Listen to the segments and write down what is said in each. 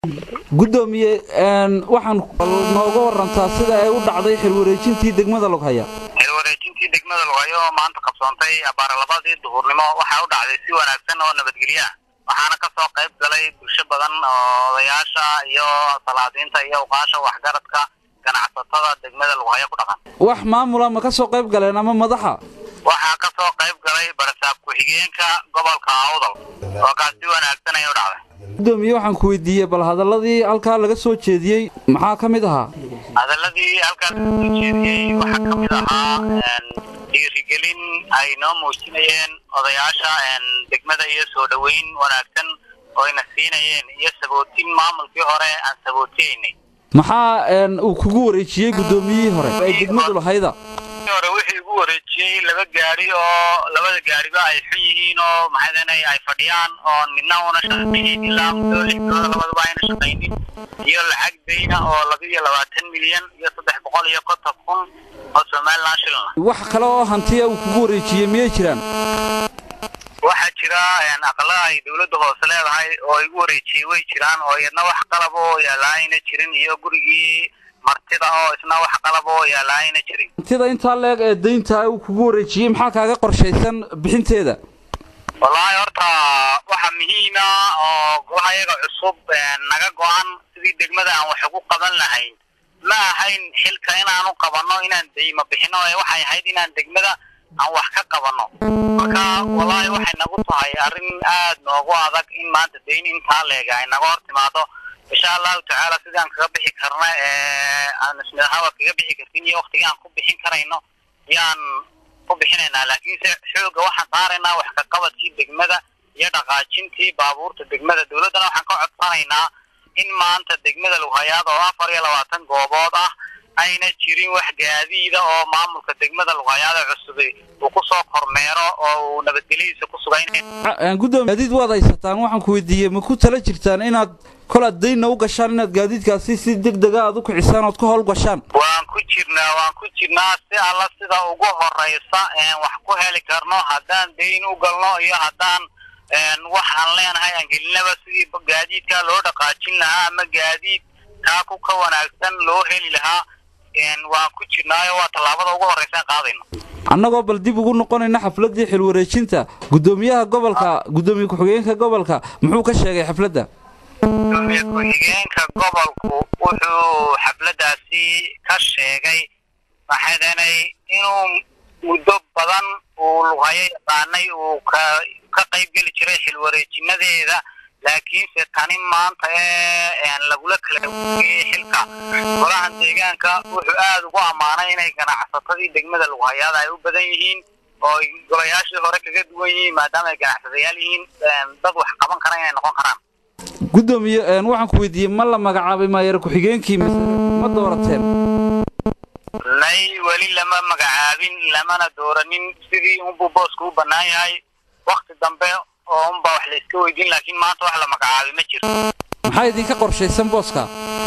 guddoomiye waxaan nooga warantaa sida ay u dhacday xilwareejintii degmada loghaya xilwareejintii degmada loghayo oo maanta qabsoontay abaarlabadii duhurnimo waxaa u dhacday si wanaagsan oo nabadgelyo ah waxaana kasoo qayb galay bulsho badan oo odayaasha iyo salaadiinta iyo uqaasha waxgaradka ganacsatada degmada loghayo ku dhaqan wax maamula ma ka soo qayb galeen ama madaxa waxaa kasoo qayb galay barasaab ku-xigeenka gobolka awdal oo kaas si wanaagsan ay u dhacday guddoomiye waxaan ku weydiiyey bal hadaladii halkaa laga soo jeediyey maxaa ka mid ahaa hadaladii halkaa laga soo jeediyey waxaa ka mid ahaa dhiirigelin ay noo muujinayeen odayaasha degmada iyo soo dhoweyn wanaagsan oo ayna siinayeen iyo sabootin maamulkii hore aan sabootiyeynay maxaa uu kugu wareejiyey guddoomiyihii hore ay degmadu lahayda hore wixii igu wareejiyey laba gaari oo labada gaariba ay xun yihiin oo maxaydana ay fadhiyaan oon midna una shaqaynin ilaa muddo lix bilooda labadaba ayna shaqaynin iyo lacag dayna oo laba iyo labaatan milyan iyo saddex boqol iyo konton kun oo somaliland shilin ah wax kale oo hantiya uu kugu wareejiyey miyay jiraan waxaa jira aqala ay dawladda hoose leedahay oo igu wareejiyey way jiraan oo iyadna wax qalab oo yaala ayna jirin iyo gurigii martida oo isna wax qalab oo yaala ayna jirin hantida intaa leeg ee daynta uu kugu wareejiyey maxaa kaaga qorshaysan bixinteeda wallaahi horta waxa muhiima oo golaha iyaga cusub naga go-an sidii degmada aan wax ugu qaban lahayn ma ahayn xilka inaanu qabanno inaan dayma bixino ee waxay ahayd inaan degmada aan wax ka qabanno marka wallaahi waxay nagu tahay arrin aad noogu adag in maanta dayn intaa leega ay naga hor timaado insha allahu tacaala sidaan kaga bixi karna ee aan ismidahaba kaga bixi kartin iyo waktigii aan ku bixin karayno yaan ku bixinaynaa laakiinse xooga waxaan saaraynaa wax ka qabadkii degmada iyo dhaqaajintii baabuurta degmada dawladdana waxaan ka codsanaynaa in maanta degmada lughayaad oo afar iyo labaatan goobood ah ayna jirin wax gaadiida oo maamulka degmada lughayaada cusub uu kusoo kormeero oo uu nabadgelyadiisa ku sugayn guddoomiye gaadiid waad haysataan waxaan ku weydiiyey ma ku tala jirtaan inaad kolaad daynna u gashaan inaad gaadiidkaasi si deg dega aad u kicisaan ood ka howl gashaan waan ku jirnaa waan ku jirnaa si alla sida ugu horeysa wax ku heli karno haddaan dayn u galno iyo haddaan wax aan leenahay aan gelinaba sidii gaadiidkaa loo dhaqaajin lahaa ama gaadiid kaa ku ka wanaagsan loo heli lahaa waan ku jirnaayo waa tallaabada ugu horreysaan qaadayno annagoo bal dib ugu noqonayna xafladdii xilwareejinta guddoomiyaha gobolka guddoomiye ku-xigeenka gobolka muxuu ka sheegay xafladda gudoomiye ku-xigeenka gobolku wuxuu xafladdaasi ka sheegay maxaydanay inuu muddo badan uu lughayo yaqaanay uu ka ka qayb geli jiray xilwareejinadeeda laakiinse tani maanta ee lagula kala wugeyey xilka golahan deegaanka wuxuu aada ugu ammaanay inay ganacsatadii degmada lughayaada ay u badan yihiin oo golayaashii hore kaga duwan yihiin maadaama ay ganacsadayaal yihiin dad wax qaban kara inay noqon karaan guddoomiye waxaan ku weydiiyey ma la magacaabay maayeer ku-xigeenkii mise ma doorateen nay weli lama magacaabin lamana dooranin sidii unbuu boosku u bannaan yahay wakti dambe oo unbaa wax la iska weydiin laakiin maanta wax la magacaabay ma jiro maxaa idinka qorshaysan booska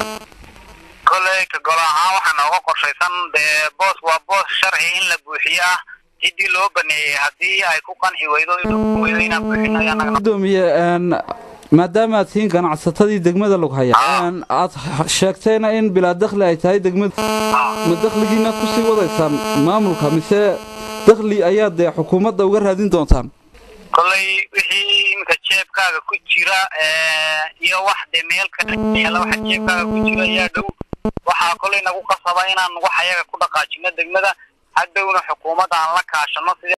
kolley ka golo ahaan waxaa nooga qorshaysan dee boos waa boos sharci in la buuxiyo ah ciddii loo baneeyey haddii ay ku qanci weydo weydo inaan buuxino ayaa naga guddoomiye maadaama aad tihiin ganacsatadii degmada lughaya aad sheegtayna in bilaa dakhli ay tahay degmada ma dakhligiina kusii wadaysaan maamulka mise dakhli ayaad dee xukuumadda uga raadin doontaan kolley wixii iminka jeebkaaga ku jira iyo wax dee meel kala waxa jeebkaaga ku jira ayaa dhow waxaa kolley nagu qasaba inaan wax ayaga ku dhaqaajino degmada hadhowna xukuumadda aan la kaashano